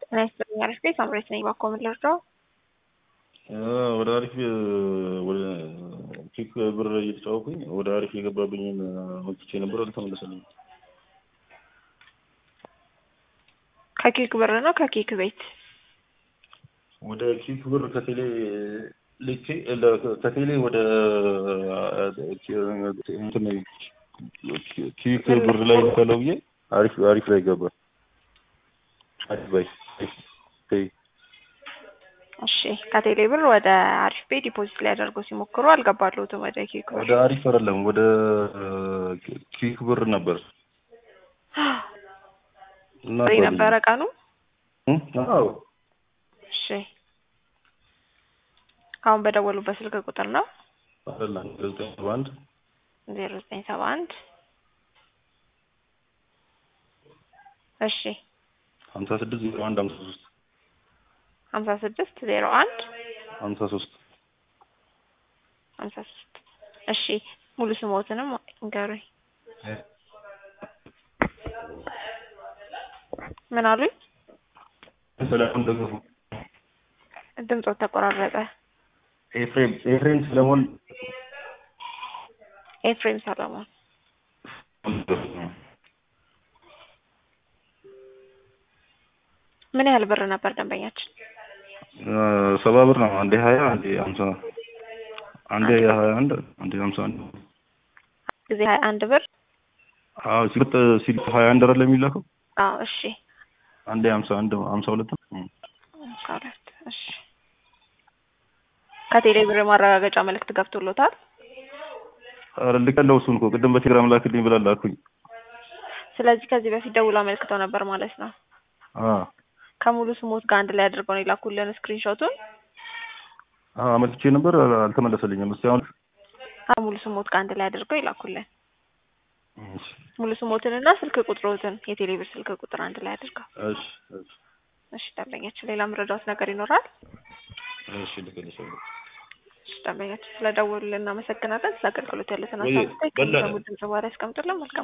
ጤና ይስጥልኝ አሪፍ ቤት ሳምሬት ነኝ። ባኮ ምን ልርዳው? ወደ አሪፍ ወደ ኪክ ብር እየተጫወኩኝ ወደ አሪፍ የገባብኝን ወጥቼ ነበር፣ አልተመለሰልኝም። ከኬክ ብር ነው ከኬክ ቤት ወደ ኪክ ብር ከቴሌ ልኬ ከቴሌ ወደ እንትን ኪክ ብር ላይ ልከለው ብዬ አሪፍ አሪፍ ላይ ገባ። አሪፍ ባይ እሺ ከቴሌ ብር ወደ አሪፍ ቤት ዲፖዚት ሊያደርጉ ሲሞክሩ አልገባለሁትም። ወደ ኬክ ብር ወደ አሪፍ አይደለም ወደ ኪክ ብር ነበር ፍሪ ነበረ ቀኑ። አዎ እሺ አሁን በደወሉበት ስልክ ቁጥር ነው አይደለም ዘጠኝ ሰባ አንድ ዜሮ ዘጠኝ ሰባ አንድ እሺ ሀምሳ ስድስት ዜሮ አንድ ሀምሳ ሶስት ሀምሳ ስድስት ዜሮ አንድ ሀምሳ ሶስት ሀምሳ ሶስት እሺ ሙሉ ስሞትንም ንገሩኝ። ምን አሉኝ? ሰለሞን ደገፉ። ድምፆት ተቆራረጠ። ኤፍሬም ኤፍሬም ሰለሞን ኤፍሬም ሰለሞን ምን ያህል ብር ነበር ደንበኛችን? ሰባ ብር ነው። አንዴ ሀያ አንዴ ሀምሳ አንዴ ሀያ አንድ አንዴ ሀምሳ አንድ ጊዜ ሀያ አንድ ብር አዎ ሲልጥ ሲልጥ ሀያ አንድ አይደለም የሚላከው አዎ እሺ አንዴ ሀምሳ አንድ ሀምሳ ሁለት ነው። ሀምሳ ሁለት እሺ ከቴሌ ብር ማረጋገጫ መልእክት ገብቶሎታል? ኧረ ልቀለው እሱን እኮ ቅድም በቴሌግራም ላክልኝ ብላ ላኩኝ። ስለዚህ ከዚህ በፊት ደውሎ አመልክተው ነበር ማለት ነው። አዎ ከሙሉ ስሞት ጋር አንድ ላይ አድርገው ነው የላኩልን ስክሪንሾቱን። አዎ አመልክቼ ነበር አልተመለሰልኝም። እስቲ አሁን ሙሉ ስሞት ጋር አንድ ላይ አድርገው ይላኩልን። እሺ ሙሉ ስሞትንና ስልክ ቁጥሮትን የቴሌ ብር ስልክ ቁጥር አንድ ላይ አድርገው። እሺ እሺ እሺ ደንበኛችን ሌላ ምረዳት ነገር ይኖራል? እሺ ልክልሻለሁ። እሺ ደንበኛችን ስለደወሉልን እናመሰግናለን። ስለ አገልግሎት ያሉትን ወይ ሀሳብ በላ- ድምጽ በኋላ ያስቀምጡልን። መልካም